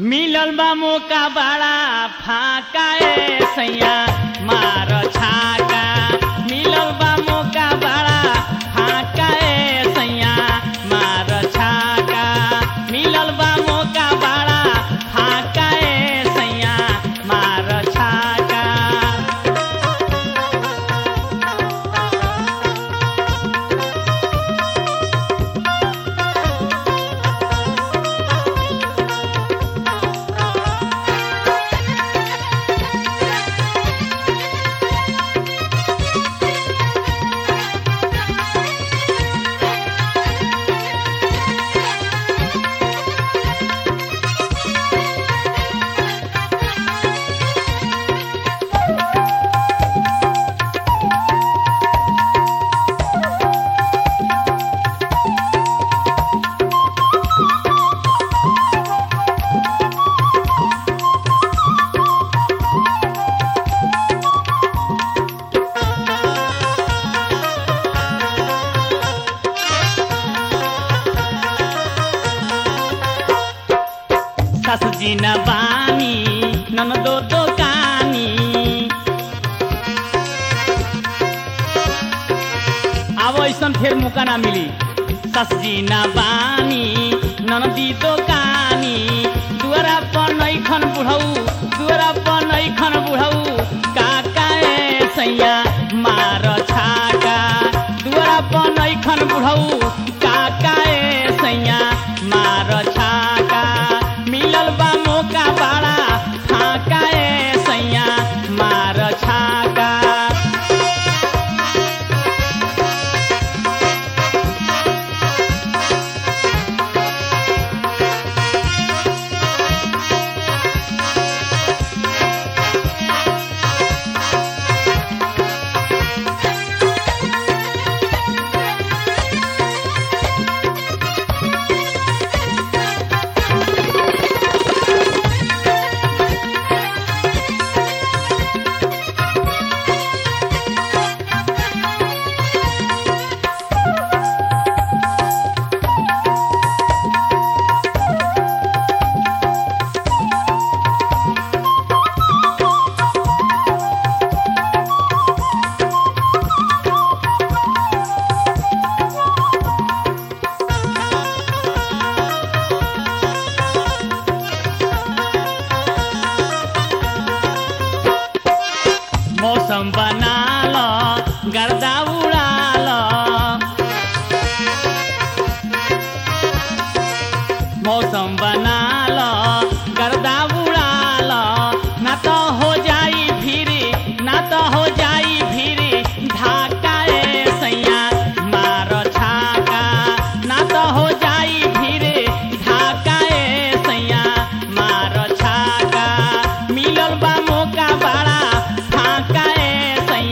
मिलल बा मौका बड़ा फाका ए सैया मार छाका मिलल बा मौका बड़ा फाका ए सैया मार छाका मिलल बा मौका बड़ा फाका ए सैया मार छाका सासुजी न बानी ननदो दोकानी अब ऐसन फेर मौका ना मिली ससजी न बानी ननदी दोकानी दुअरा पर नैखन बुढ़ऊ दुअरा पर नैखन बुढ़ऊ काका ए सैया मार छाका दुअरा पर नैखन बुढ़ऊ काका ए सैया मार छाका मिलल बा मौका बड़ा फाका ए सैया मार छाका मौसम बनाल गर्दा उडाल मौसम बनाल गर्दा उडाल ना त हो जाई भिरी ना त हो जाई भिरी ढाका ए सैया मार छाका ना त हो जाई भिरी ढाका ए सैया मार छाका मिलल बा मौका बड़ा फाका ए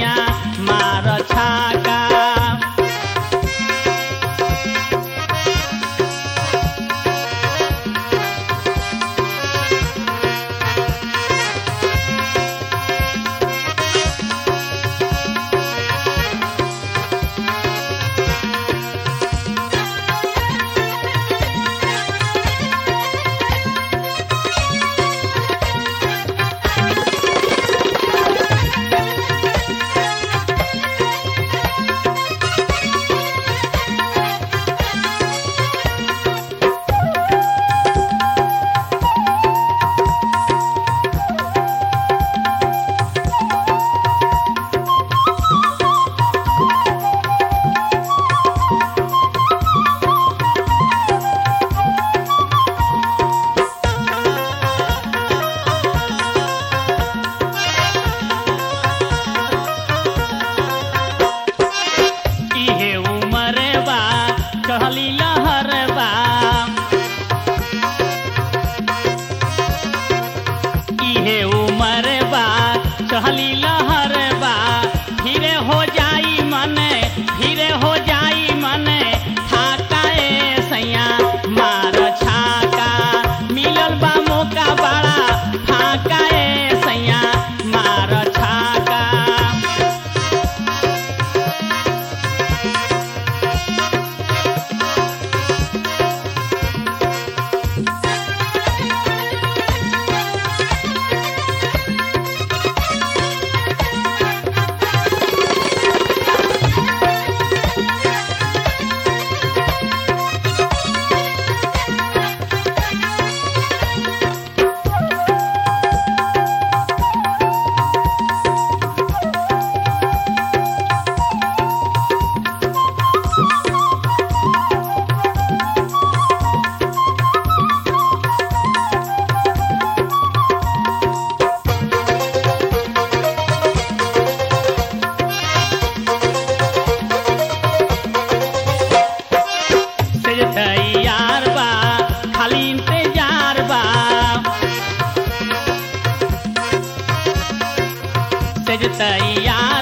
तैयार